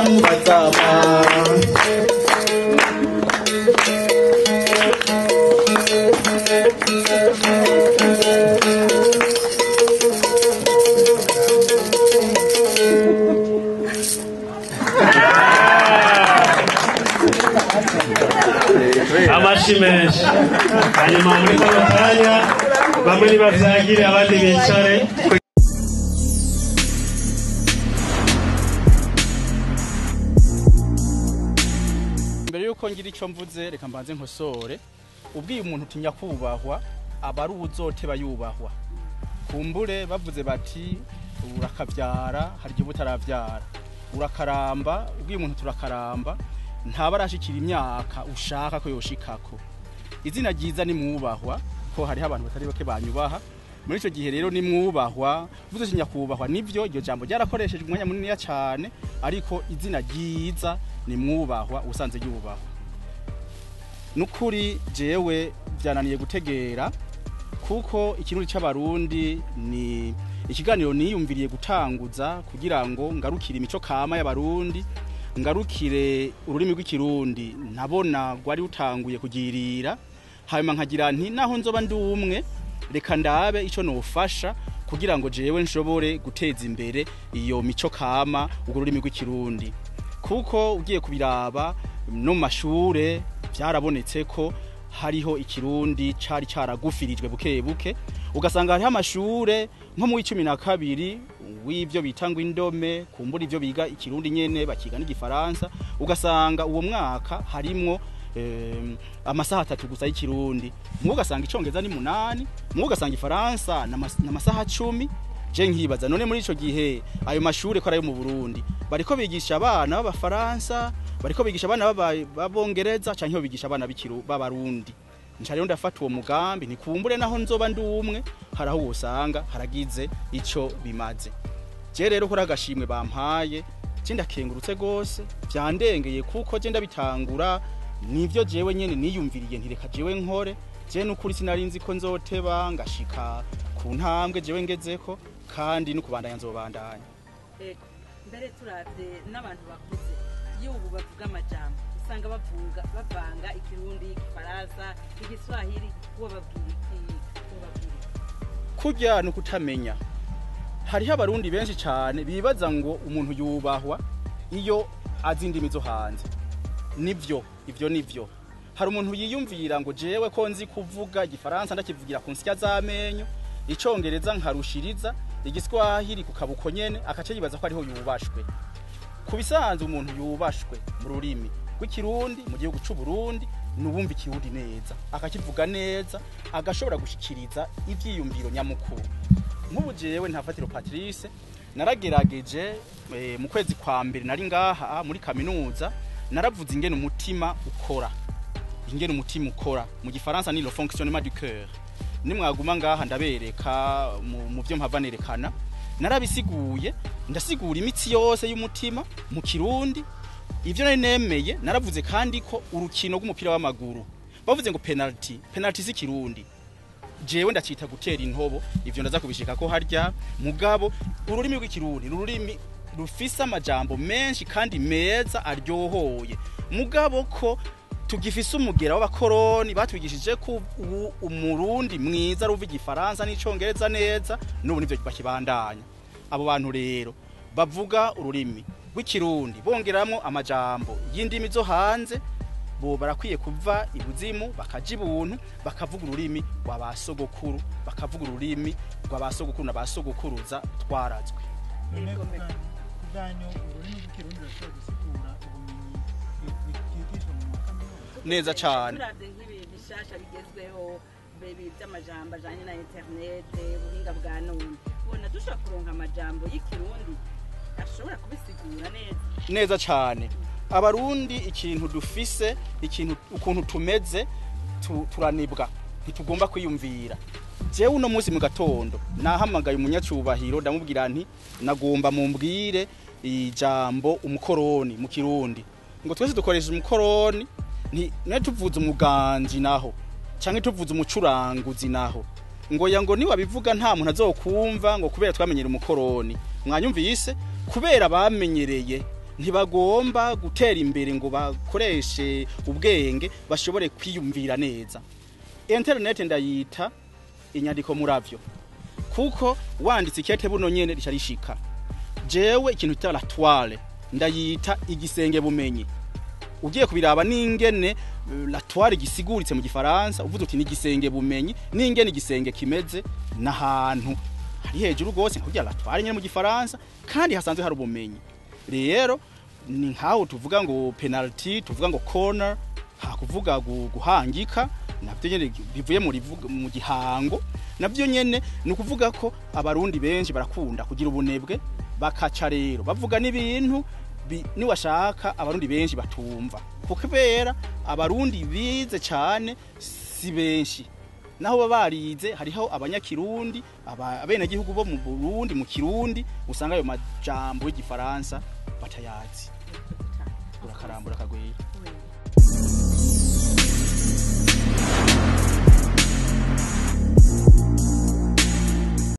batama amashi menshi hanyuma muri kano kanya bamwe nibavyagire abandi bicare mbere yuko ngira icyo mvuze reka mbanze nkosore ubwiye umuntu utinya kubahwa aba ari uwuzoteba yubahwa kumbure bavuze bati urakabyara hari igihe uba utarabyara urakaramba ubwiye umuntu turakaramba ntaba arashikira imyaka ushaka ko yoshikako izina ryiza ni mwubahwa ko hariho abantu batari bake banyubaha muri icyo gihe rero ni mwubahwa uvuze ati nyakubahwa nibyo iryo jambo ryarakoreshejwe umwanya munini cyane ariko izina ryiza ni mwubahwa usanze yubahwa nukuri jewe byananiye gutegera kuko ikirundi c'abarundi ni ikiganiro niyumviriye gutanguza kugira ngo ngarukire imico kama y'abarundi ngarukire ururimi rw'ikirundi nabona rwari rutanguye kugirira hanyuma nkagira nti naho nzoba ndi umwe reka ndabe ico nofasha kugira ngo jewe nshobore guteza imbere iyo mico kama urwo rurimi rw'ikirundi kuko ugiye kubiraba no mu mashure byarabonetse ko hariho ikirundi cari caragufirijwe buke buke ugasanga hariho amashure nko mu w'icumi na kabiri w'ivyo bita ngo indome kumbura ivyo biga ikirundi nyene bakiga n'igifaransa ugasanga uwo mwaka harimwo em, amasaha atatu gusa y'ikirundi mwe ugasanga icongereza ni munani mwe ugasanga ifaransa n'amas- n'amasaha cumi je nkibaza none muri ico gihe ayo mashure ko ari ayo mu Burundi bariko bigisha abana b'abafaransa bariko bigisha abana b'aba- b'abongereza canke bigisha abana b'ikiru b'abarundi nca rero ndafata uwo mugambi nikumbure naho nzoba ndi umwe hari aho wosanga haragize ico bimaze je rero kuri agashimwe bampaye je ndakengurutse gose vyandengeye kuko je ndabitangura nivyo jewe nyene niyumviriye ntireka jewe nkore je nukuri sinari nzi ko nzoteba ngashika ku ntambwe jewe ngezeko kandi no kubandanya nzobandanya ego mbere turavye n'abantu bakuze iyo ubu bavuga amajambo usanga bavuga bavanga ikirundi igifaransa igiswahili uwo babwira iki uwo babwira iki kurya ni ukutamenya hariho abarundi benshi cyane bibaza ngo umuntu yubahwa iyo azi indimi zo hanze nivyo ivyo nivyo hari umuntu yiyumvira ngo jewe ko nzi kuvuga igifaransa ndakivugira ku nsya z'amenyo icongereza nkarushiriza igiswahili ku kabuko nyene akaca yibaza ko ariho yubashwe ku bisanzwe umuntu yubashwe mu rurimi rw'ikirundi mu gihugu c'u Burundi nuwumva ikirundi neza akakivuga neza agashobora gushikiriza ivyiyumviro nyamukuru nk'ubu jewe ntafatiro Patrice naragerageje eh, mu kwezi kwa mbere nari ngaha muri kaminuza naravuze ingene umutima ukora ingene umutima ukora mu gifaransa ni le fonctionnement du cœur nimwaguma ngaha ndabereka mu, mu vyo mpava nerekana narabisiguye ndasigura imitsi yose y'umutima mu kirundi ivyo nari nemeye naravuze kandi ko urukino rw'umupira w'amaguru bavuze ngo penalty penalty si kirundi jewe ndacita gutera intobo ivyo ndaza kubishika ko harya mugabo ururimi rw'ikirundi ururimi rufise amajambo menshi kandi meza aryohoye mugabo ko tugifise umugera w'abakoroni batwigishije ko ubu umurundi mwiza ruva igifaransa n'icongereza neza n'ubu nivyo bakibandanya abo bantu rero bavuga ururimi rw'ikirundi bongeramwo amajambo y'indimi zo hanze bo barakwiye kuva ibuzimu bakaja ibuntu bakavuga ururimi rwa ba sogokuru bakavuga ururimi rwa ba sogokuru na ba sogokuruza twarazwe none Yego, kubwa- kubwanyu ururimi rw'ikirundi rurashobora gusigura ubumenyi bwi- bwigishwa mu makaminuza neza cane turavye nk'ibintu bishasha bigezweho bebi vy'amajambo ajanye na interinete ubuhinga bwa none ubona dushobora kuronka amajambo y'ikirundi ashobora kubisigura neza neza cane abarundi ikintu dufise ikintu ukuntu tumeze tu, turanibwa ntitugomba kwiyumvira jewe uno munsi mu gatondo nahamagaye umunyacubahiro ndamubwira nti nagomba mumbwire ijambo umukoroni mu kirundi ngo twese dukoresha umukoroni nti ne tuvuze umuganji naho canke tuvuze umucuranguzi naho ngo ya ngo niwabivuga nta muntu azokumva ngo kubera twamenyera umukoroni mwanyumvise kubera bamenyereye ntibagomba gutera imbere ngo bakoreshe ubwenge bashobore kwiyumvira neza internet ndayita inyandiko muravyo kuko wanditse ikete buno nyene rica rishika jewe ikintu cita la toile ndayita igisenge bumenyi ugiye kubiraba n'ingene eh, la toile gisiguritse mu gifaransa uvuze uti n'igisenge bumenyi n'ingene igisenge kimeze n'ahantu hari hejuru rwose nkugira la toile nyene mu gifaransa kandi hasanzwe hari ubumenyi rero ni nkaho tuvuga ngo penalty tuvuga ngo corner hakuvuga gu- guhangika nabyo nyene bivuye mu rivuga- mu gihango nabyo nyene ni ukuvuga ko abarundi benshi barakunda kugira ubunebwe bakaca rero bavuga n'ibintu bi- niwashaka abarundi benshi batumva kubera abarundi bize cyane si benshi naho baba barize hariho abanyakirundi aba- abenegihugu bo mu burundi mu kirundi usanga ayo majambo y'igifaransa batayazi urakarambura akagwira